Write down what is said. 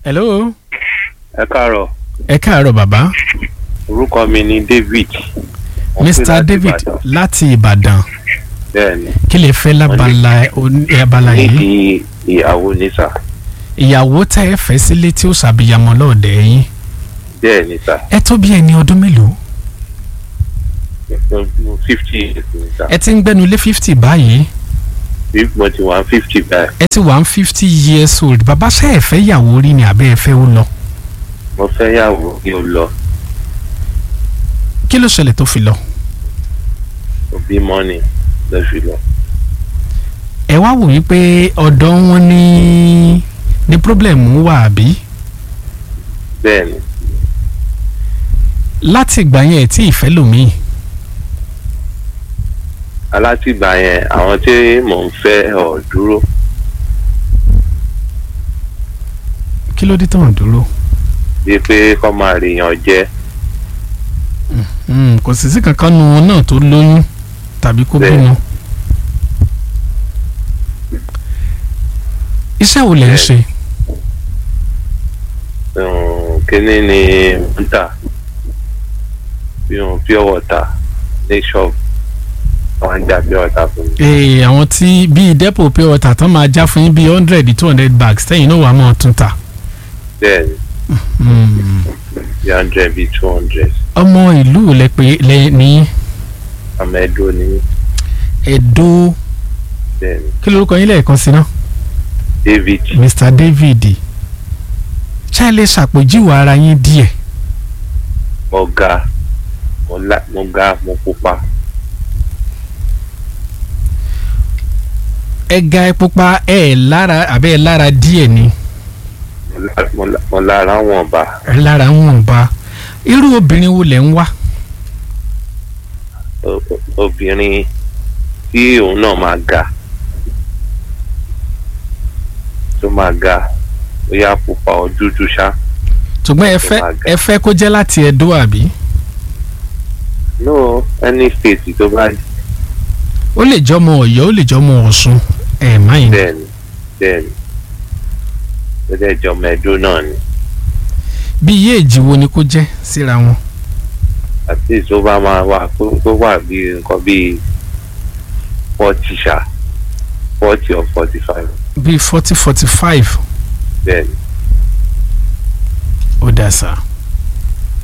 hello ẹ káàárọ̀ ẹ káàárọ̀ bàbá orúkọ mi ni david Mo pè mr láti david Ìbàdàn. láti ìbàdàn bẹ́ẹ̀ni kí lè fẹ́ lábala oní- abala yìí nídìí ìyàwó ní sà ìyàwó tẹ́ ẹ fẹ́ sílé tí ó ṣàbíyamọ lọ́ọ̀dẹ̀ yín bẹ́ẹ̀ni sà ẹ tó bí ẹni ọdún mélòó fifty years ní sà ẹ ti ń gbẹ́nu lé fifty báyìí bí mo ti wà fifty báyìí ẹ ti wà ń fifty years old bàbá ṣe ẹ fẹ́ yàwó rí ni àbẹ́ ẹ fẹ́ ó lọ mo fẹ́ yàwó kí o lọ kí ló ṣẹlẹ̀ tó fi lọ òbí mọ́ni lọ́sùn lọ ẹ wá wò wípé ọ̀dọ̀ wọn ní ní problem wà àbí bẹ́ẹ̀ni láti ìgbà yẹn ẹ tí ì fẹ́ lòmíì alátìgbà yẹn àwọn tí mò ń fẹ́ ọ̀ dúró kí ló dé tó ń dúró bíi pé kọ́ máa rèèyàn jẹ́ Mm, kò sì sí kankan nu wọn náà tó lóyún tàbí kó Bẹ́ẹ̀. bímọ. iṣẹ́ wo lẹ̀ ń Bẹ́ẹ̀. ṣe um, kíní ni ń tà bí wọn pure water ní shop wọn ń jà pure water fún mi Ee, àwọn tí bíi depo pure water tán máa já fún yín bíi hundred two hundred bags tẹ́yìn náà wà á máa tún tà. bẹ́ẹ̀ni Mm. bí hundred bí two hundred ọmọ ìlú lẹ pé lẹ ní amẹ́dó ní Ẹdó bẹ́ẹ̀ni kí lorúkọ yín lẹ́ẹ̀kan sí náà david Mr David ṣé ẹ lè ṣàpèjúwe ara yín díẹ̀ mo ga mo la mo ga mo pupa ẹ ga ẹ pupa ẹ lára àbẹ́ ẹ lára díẹ̀ ni. mo la- mo la- mo lára wọn bá lára wọn bá irú obìnrin wo lẹ̀ ń wá o- o- obìnrin tí òun náà máa ga tó máa ga bóyá pupa ọ dúdú ṣá ṣùgbọ́n ẹ fẹ́ ẹ fẹ́ kó jẹ́ láti Ẹdó àbí no any state tó bá ó lè jọmọ Ọ̀yọ́ ó lè jọmọ Ọ̀ṣun ẹ máyìn bẹ́ẹ̀ni bẹ́ẹ̀ni ó dẹ̀ jọ mẹ́ẹ̀dó náà ni bí iye èjì wo ni kó jẹ́ síra wọn àti tó bá máa wà tó tó wà bí nǹkan bíi forty ṣá forty or forty five bíi forty forty five bẹ́ẹ̀ni ó dà sá